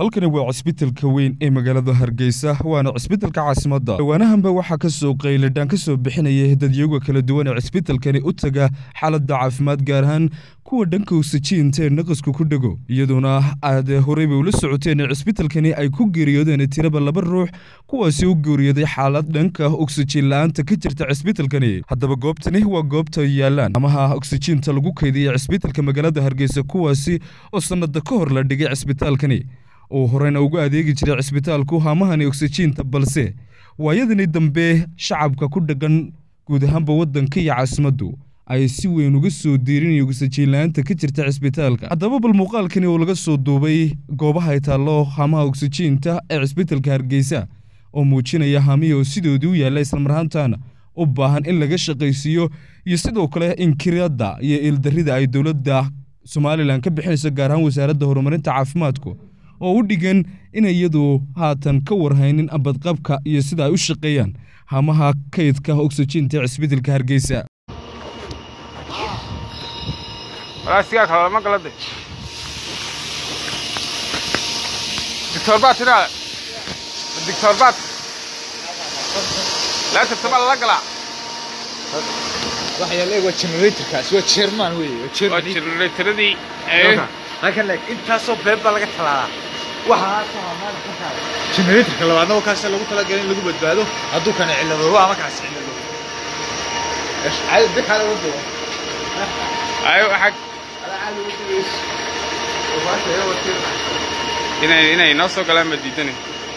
halkani waa cisbitalka weyn ee magaalada hargeysa waana cisbitalka caasimadda dhawaanahanba waxaa ka soo qayladhaan ka soo bixinaya dadyaga kala duwan ee cisbitalkani u taga xaaladda caafimaad gaar ahaan kuwa dhanka oksijiinta ee naqasku ku dhego iyadoona aad horeyba ula socoteen in cisbitalkani ay ku geeriyoodeen tiraba laba ruux kuwaasi u geeriyooday xaalad dhanka oksijiin la-aanta ka jirta cisbitalkani haddaba goobtani waa goobta yaalaan amaha oksijiinta lagu kaydiyay cisbitalka magaalada hargeysa kuwaasi oo sannada ka hor la dhigay cisbitaalkani oo horeyna ugu adeegi jiray cisbitaalku haamahani oksijiinta balse waayadani dambe shacabka ku dhaqan guud ahaanba waddanka iyo caasimaddu ay si weyn uga soo diirinaya oksijiin la-aanta ka jirta cisbitaalka haddaba bal muuqaalkani oo laga soo duubay goobaha ay taallo haamaha oksijiinta ee cisbitalka hargeysa oo muujinaya haamihii oo sidoodii u yaalla islamarhaantaana u baahan in laga shaqaysiiyo iyo sidoo kale inkirada iyo ildarrida ay dowladda somalilan ka bixinayso gaar ahaan wasaaradda horumarinta caafimaadku oo u dhigan inay iyadu haatan ka warhaynin abadqabka iyo sida ay u shaqeeyaan hamaha kaydka oksijiinta ee cisbitalka hargeysa walaasigaa kale lama galade dictor baad tidhaa dictor baad laatabtama lala galaa waxa yaalla waa generatorkaas waa chairman weeye waa waa chairman generaatoradii halkan leeg intaasoo beeb baa laga talaalaa waxaa generatorka labaadna waa kaas lagu talagalay in lagu badbaado hadduu kana cilladoobo ama kaas cilladoobo caadi dekaala wado ayo xag inay inay noo soo galaan ma diidani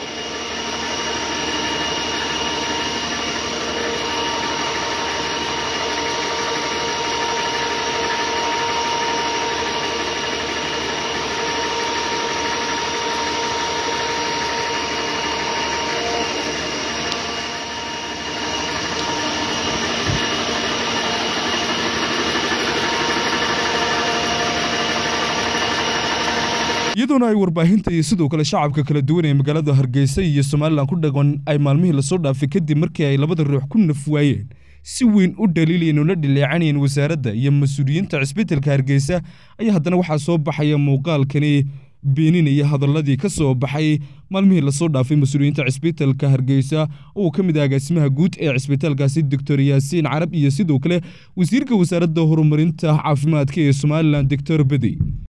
iyadoona ay warbaahinta iyo sidoo kale shacabka kala duwan ee magaalada hargeysa iyo somalilan ku dhaqan ay maalmihii lasoo dhaafay kadib markii ay labada ruux ku naf waayeen si weyn u dhaliilayeen oo la dhileecanayeen wasaaradda iyo mas-uuliyiinta cisbitalka hargeysa ayaa haddana waxaa soo baxaya muuqaalkani beeninaya hadalladii ka soo baxay maalmihii lasoo dhaafay mas-uuliyiinta cisbitalka hargeysa oo ka mid ah agaasimaha guud ee cisbitaalkaasi doctor yaasiin carab iyo sidoo kale wasiirka wasaaradda horumarinta caafimaadka ee somalilan doctor bedi